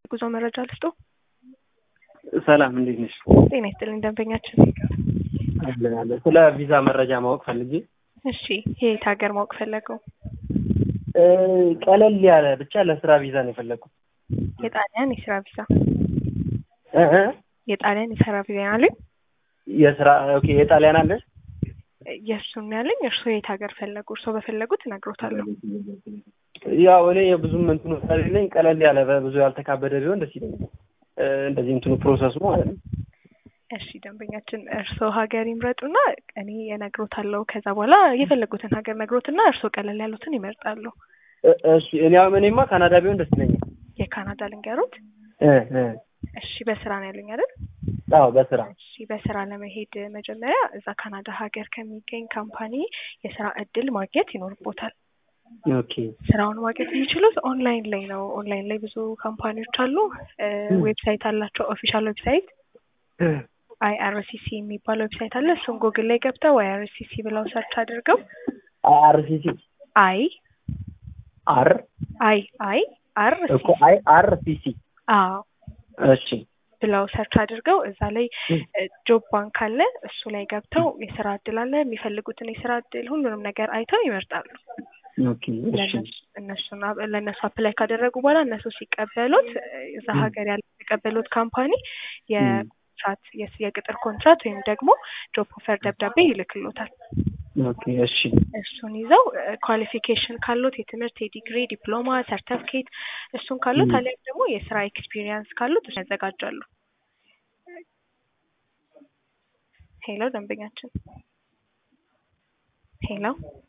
ጉዞ መረጃ ልስጦ። ሰላም እንዴት ነሽ? ጤና ይስጥልኝ ደንበኛችን። አለን አለን። ስለ ቪዛ መረጃ ማወቅ ፈልጌ። እሺ የት ሀገር ማወቅ ፈለገው? እ ቀለል ያለ ብቻ ለስራ ቪዛ ነው የፈለግኩት። የጣሊያን የስራ ቪዛ እ እ የጣሊያን የስራ ቪዛ ያለኝ የስራ ኦኬ። የጣሊያን አለ የእሱን ያለኝ እርስዎ የት ሀገር ፈለጉ? እርስዎ በፈለጉት እነግሮታለሁ። ያው እኔ የብዙም እንትኑ ስለሌለኝ ቀለል ያለ በብዙ ያልተካበደ ቢሆን ደስ ይለኛል። እ እንደዚህ እንትኑ ፕሮሰሱ ማለት ነው። እሺ ደንበኛችን እርስዎ ሀገር ይምረጡና እኔ እነግሮታለሁ። ከዛ በኋላ የፈለጉትን ሀገር ነግሮትና እርስዎ ቀለል ያሉትን ይመርጣሉ። እ እሺ እኔ አሁን እኔማ ካናዳ ቢሆን ደስ ይለኛል። የካናዳ ልንገሩት። እ እ እሺ በስራ ነው ያሉኝ አይደል? አዎ በስራ እሺ በስራ ለመሄድ መጀመሪያ እዛ ካናዳ ሀገር ከሚገኝ ካምፓኒ የስራ እድል ማግኘት ይኖርቦታል። ኦኬ ስራውን ማግኘት የሚችሉት ኦንላይን ላይ ነው። ኦንላይን ላይ ብዙ ካምፓኒዎች አሉ። እ ዌብሳይት አላቸው። ኦፊሻል ዌብሳይት አይአርሲሲ የሚባል ዌብሳይት አለ። እሱን ጉግል ላይ ገብተው አይአርሲሲ ብለው ሰርች አድርገው አርሲሲ አይ አር አይ አይ አር እኮ አይ አር ሲሲ አዎ እሺ ብለው ሰርች አድርገው እዛ ላይ ጆብ ባንክ አለ። እሱ ላይ ገብተው የስራ እድል አለ። የሚፈልጉትን የስራ እድል ሁሉንም ነገር አይተው ይመርጣሉ። ኦኬ እሺ ለእነሱ- እነሱን አብ- ለእነሱ አፕላይ ካደረጉ በኋላ እነሱ ሲቀበሉት እዛ ሀገር ያለ የተቀበሉት ካምፓኒ የኮንትራት የስ- የቅጥር ኮንትራት ወይም ደግሞ ጆብ ኦፈር ደብዳቤ ይልክሎታል። ኦኬ እሺ እሱን ይዘው ኳሊፊኬሽን ካሉት የትምህርት የዲግሪ ዲፕሎማ ሰርተፍኬት እሱን ካሉት ም። አሊያም ደግሞ የስራ ኤክስፒሪየንስ ካሉት እሱን ያዘጋጃሉ። ሄሎ ደንበኛችን ሄሎ